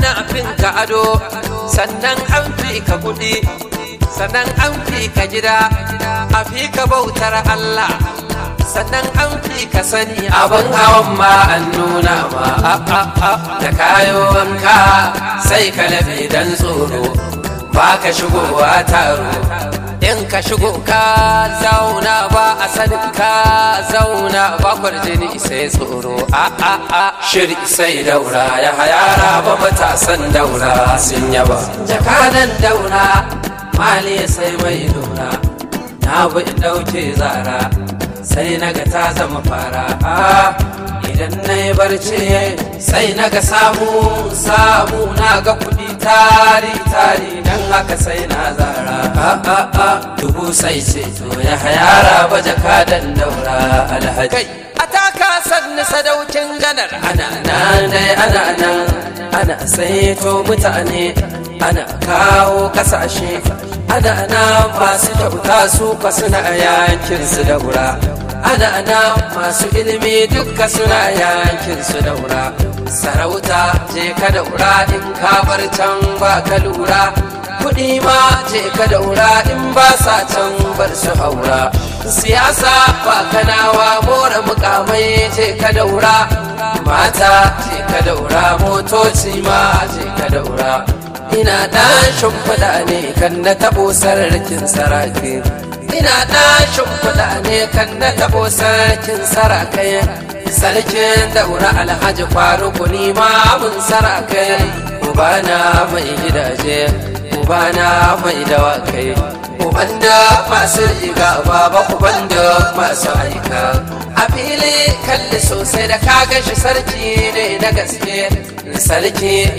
ana fin ka ado sannan an fi ka kuɗi sannan an fi ka gida a fi ka bautar Allah sannan an fi ka sani abin hawan ma an nuna ma a a a da kayo wanka sai ka labe dan tsoro ba ka shigowa taro in ka shigo ka zauna ba a sanin ka zauna ba kwarjini sai tsoro a a a shiri sai daura ya hayara ba matasan daura sun yaba jakadan daura mali sai mai lura na bi in dauke zara sai naga ta zama fara idan na yi barci sai naga samu samu na ga kudi tari tari dan haka sai na zara a dubu sai ce to ya hayara ba jakadan daura alhaji a taka sannu sadaukin ganar ana nan dai ana nan ana saito mutane ana kawo kasashe ana nan masu kyauta su ka suna yankin su daura ana nan masu ilimi duka suna yankin su daura sarauta je ka daura in ka bar can ba ka lura kuɗi ma je ka daura in ba sa can bar su haura siyasa ba kanawa more mukamai je ka daura mata je ka daura motoci ma je ka daura ina ɗan shimfiɗa ne kan na taɓo sararkin saraki ina ɗan shimfiɗa ne kan na taɓo sarkin sarakai sarkin daura alhaji faruku ni ma mun sarakai ubana mai gidaje ubana mai dawakai uban da masu riga baba uban da masu aika a fili kalli sosai da kaga shi sarki ne na gaske sarki